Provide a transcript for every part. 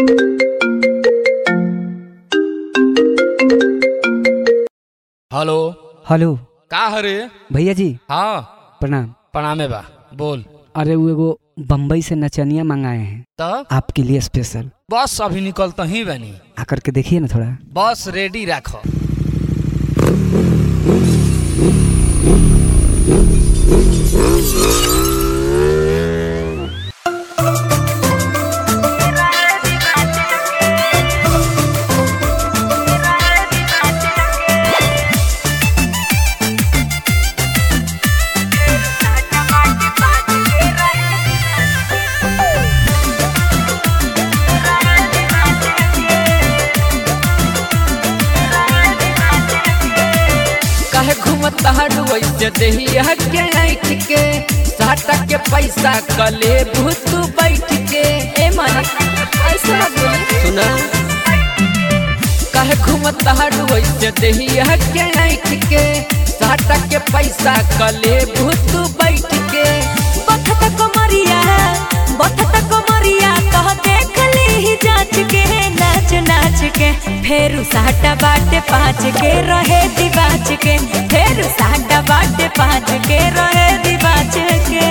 hello hello का हरे भैया जी हाँ प्रणाम प्रणामे बा बोल अरे वो एगो बम्बई से नचनिया मंगाए हैं तब आपके लिए स्पेशल बस अभी निकलता ही बनी आकर के देखिए ना थोड़ा बस रेडी रखो कहे घूमता हड़ू ऐसे देहिया के ऐठ के साटा के पैसा कले भूत बैठ के ए मन ऐसा मत बोली सुना कहे घूमता हड़ू ऐसे देहिया के ऐठ के साटा के पैसा कले भूत बैठ के बथत कमरिया बथत कमरिया कह देख ली जांच के नाच नाच के फेरू साटा बाटे पाँच के रहे दिबाच के फेरू साटा बाटे पाँच के रहे दिबाच के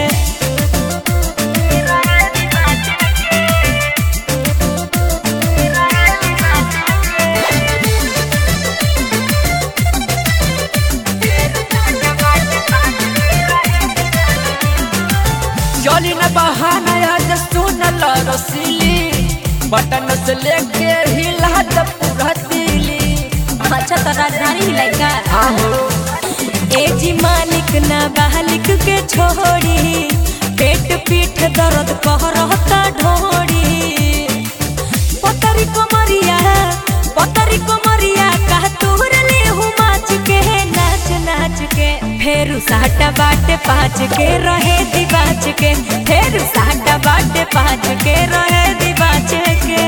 चली न बहाना आज सुनल रसीली बटन से लेके हिला द पूरा दिली अच्छा तो राजधानी हिलाइका आहो ए जी मालिक ना बालिक के छोड़ी पेट पीठ दर्द कह रहता ढोड़ी पतरी कमरिया पतरी कमरिया कह तोहर ले हूँ माच के नाच नाच के फेरू साटा बाटे पाँच के रहे दिबाच के फेरू साटा बाटे पाँच के रहे दिबाच के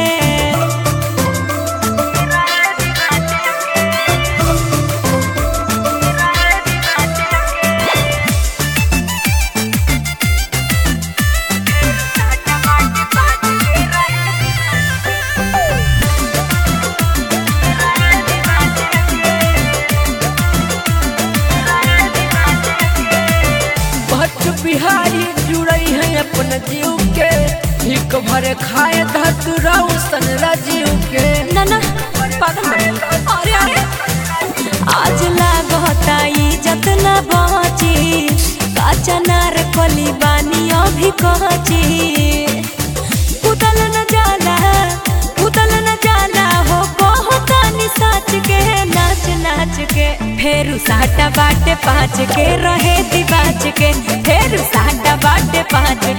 भट्ट बिहारी जुड़ई है अपन जीव के हिक भरे खाए धतुरा सन राजीव के ना ना पागल बनी अरे अरे आज लागता इज्जत न बची काचा नार कली बानी अभी कहची कुदल न जाला कुदल न जाला हो बहुत साच के नाच नाच के फेरू साटा बाटे पाँच के रहे दिबाच के फेरू साटा बाटे पाँच